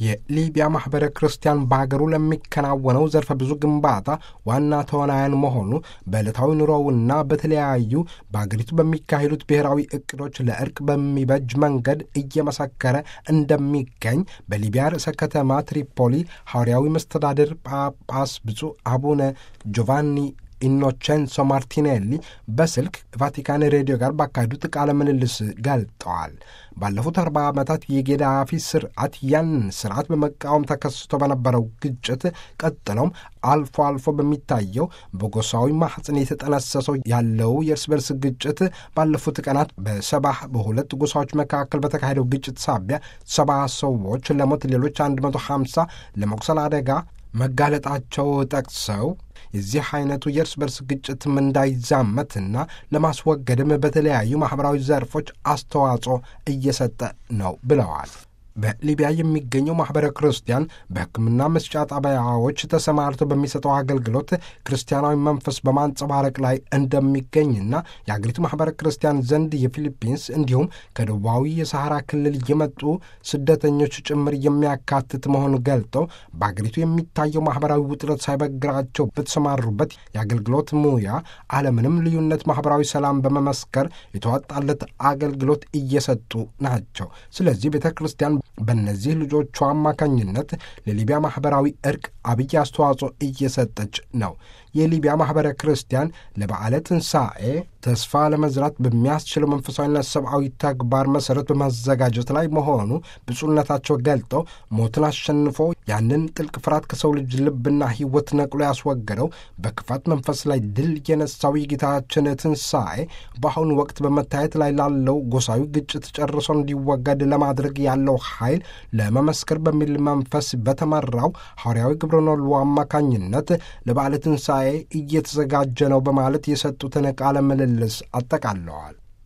የሊቢያ ማኅበረ ክርስቲያን በአገሩ ለሚከናወነው ዘርፈ ብዙ ግንባታ ዋና ተዋናያን መሆኑ በዕለታዊ ኑሮውና በተለያዩ በአገሪቱ በሚካሄዱት ብሔራዊ እቅዶች ለእርቅ በሚበጅ መንገድ እየመሰከረ እንደሚገኝ በሊቢያ ርዕሰ ከተማ ትሪፖሊ ሐዋርያዊ መስተዳድር ጳጳስ ብፁዕ አቡነ ጆቫኒ ኢኖቼንሶ ማርቲኔሊ በስልክ ቫቲካን ሬዲዮ ጋር ባካሄዱት ቃለ ምልልስ ገልጠዋል። ባለፉት አርባ ዓመታት የጌዳፊ ስርዓት ያንን ስርዓት በመቃወም ተከስቶ በነበረው ግጭት ቀጥሎም አልፎ አልፎ በሚታየው በጎሳዊ ማሕፀን የተጠነሰሰው ያለው የእርስ በርስ ግጭት ባለፉት ቀናት በሰባህ በሁለት ጎሳዎች መካከል በተካሄደው ግጭት ሳቢያ ሰባ ሰዎች ለሞት ሌሎች 150 ለመቁሰል አደጋ መጋለጣቸው ጠቅሰው የዚህ አይነቱ የእርስ በርስ ግጭትም እንዳይዛመትና ለማስወገድም በተለያዩ ማኅበራዊ ዘርፎች አስተዋጽኦ እየሰጠ ነው ብለዋል። በሊቢያ የሚገኘው ማኅበረ ክርስቲያን በሕክምና መስጫ ጣቢያዎች ተሰማርቶ በሚሰጠው አገልግሎት ክርስቲያናዊ መንፈስ በማንጸባረቅ ላይ እንደሚገኝና የአገሪቱ ማኅበረ ክርስቲያን ዘንድ የፊሊፒንስ እንዲሁም ከደቡባዊ የሰሐራ ክልል የመጡ ስደተኞች ጭምር የሚያካትት መሆኑን ገልጠው በአገሪቱ የሚታየው ማኅበራዊ ውጥረት ሳይበግራቸው በተሰማሩበት የአገልግሎት ሙያ አለምንም ልዩነት ማኅበራዊ ሰላም በመመስከር የተዋጣለት አገልግሎት እየሰጡ ናቸው። ስለዚህ ቤተ ክርስቲያን በእነዚህ ልጆቿ አማካኝነት ለሊቢያ ማኅበራዊ እርቅ አብይ አስተዋጽኦ እየሰጠች ነው። የሊቢያ ማኅበረ ክርስቲያን ለበዓለ ትንሣኤ ተስፋ ለመዝራት በሚያስችለው መንፈሳዊና ሰብአዊ ተግባር መሠረት በማዘጋጀት ላይ መሆኑ ብፁዕነታቸው ገልጠው ሞትን አሸንፎ ያንን ጥልቅ ፍርሃት ከሰው ልጅ ልብና ሕይወት ነቅሎ ያስወገደው በክፋት መንፈስ ላይ ድል የነሳው የጌታችን ትንሣኤ በአሁኑ ወቅት በመታየት ላይ ላለው ጎሳዊ ግጭት ጨርሶ እንዲወገድ ለማድረግ ያለው ኃይል ለመመስከር በሚል መንፈስ በተመራው ሐዋርያዊ ግብረኖሉ አማካኝነት ለበዓለ ትንሣኤ እየተዘጋጀ ነው በማለት የሰጡትን ቃለ ምልልስ አጠቃለዋል።